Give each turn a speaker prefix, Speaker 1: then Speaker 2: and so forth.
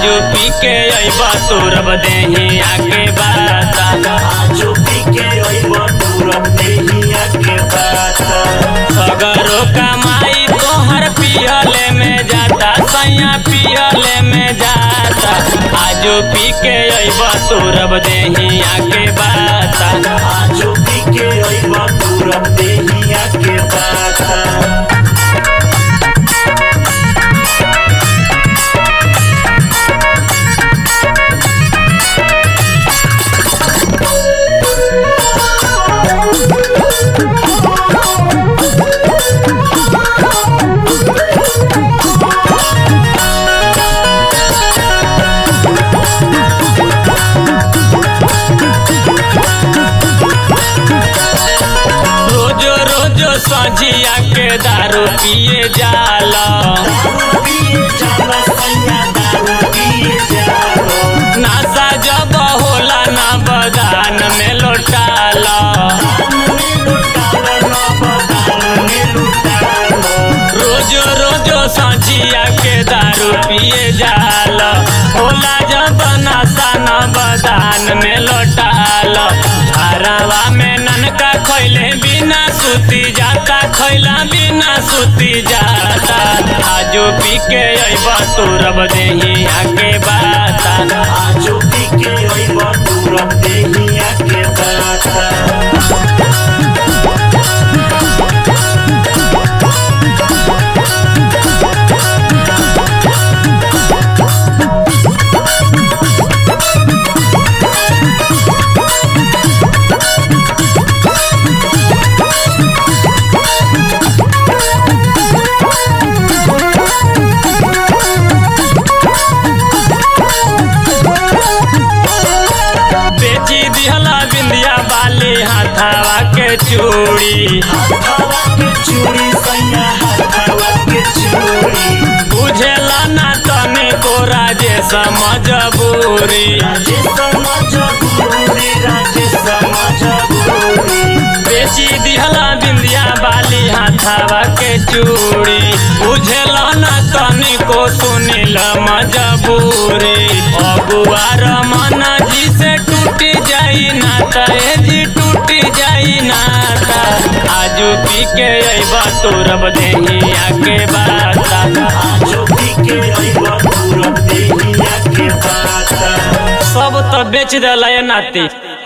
Speaker 1: आजू पी के अइबा तोरब देही आके बाता
Speaker 2: आजो पी के अइब तोरब देहिया के बाता
Speaker 1: सगरो कमाई तोहर पियले में जाता सैया पियले में जाता आजू पी के अइबा तोरब देही आके बाता
Speaker 2: आजो पी के अइब तोरब देहिया के बाता
Speaker 1: रोजो रोजो सजिया के दारू पिए जाला
Speaker 2: दारू पिए जाला सैया दारू पिए जाला
Speaker 1: नासा जब होला ना बदान में लौटाला रोजो रोजो सजिया के दारू पिए जाला होला जब नासा न बदान में लौटाला हरावा में ननका खैले बिना सुती जाता खैला बिना सुती जाता आजो पी के अइबा तोरब देही आके बाता
Speaker 2: आजो पी के अइब तोरब देहिया के बाता
Speaker 1: बेची दिहला बिंदिया बाली हाथावा के चूड़ी
Speaker 2: हवा के चूड़ी सैया हवा के चूड़ी
Speaker 1: बुझेला ना तने को राजे समझबूरी
Speaker 2: राजे समझ गुरूरी राजे समझ गुरूरी
Speaker 1: बेची दिहला बिंदिया बाली हाथावा के चूड़ी बुझेला ना तने को सुनिल मजबूरी अगुआर मन जी से टूट जाई नाता ए जी टूट जाई नाता आजू पी के अइबा तोरब देही आके बाता
Speaker 2: आजो पी के अइब तोरब देहिया के बाता
Speaker 1: सब तो बेच दिला नाती